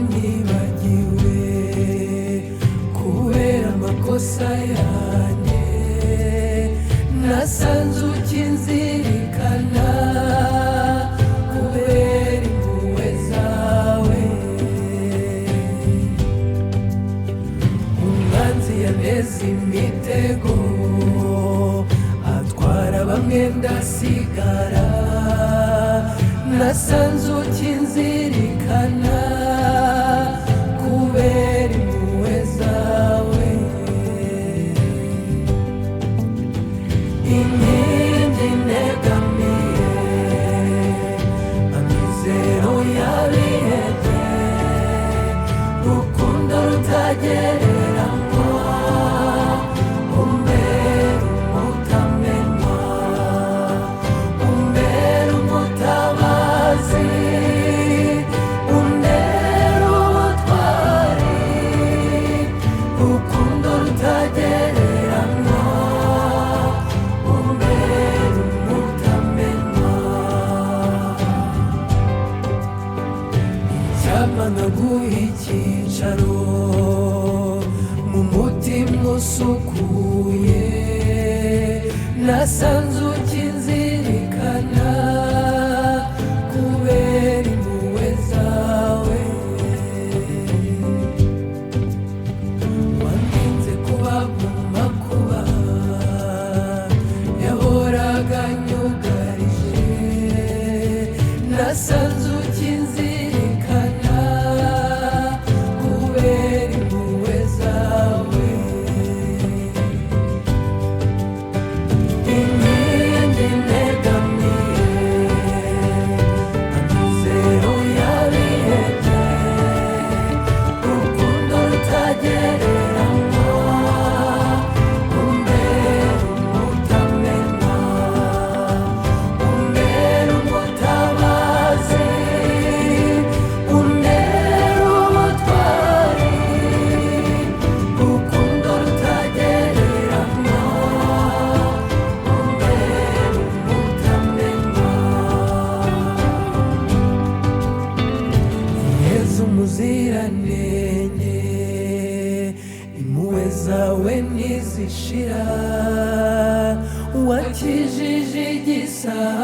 wanyibagiwe kubera amakosa yanjye nasanze ukinzirikana kubera impuhwe zawe umwanzi yaneze imitego atwara bamwe ndasigara nasanze ukinzirikana kubera impuhwe zawe inkingi negamiye amizero yabihebye rukundo rutagereranywa umbera umutamenwa umbera umutabazi umbera ubutwari rukundo rutagereranywa umbera umutamenwa icyampa nkaguha icyicaro mu mutima usukuye nasanze ukinzirikana kubera impuhwe zawe wantinze kuba mu makuba yahoraga nyugarije nasanze ukinzirikana kubera impuhwe zawe inkingi negamiye amizero yabihebye urukundo rutagereranywa umbera umutamenwa umbera umutabazi umbera ubutwari urukundo rutagereranywa umbera umutamenwa yezu muziranenge impuhwe zawe ntizishira wakijije igisabo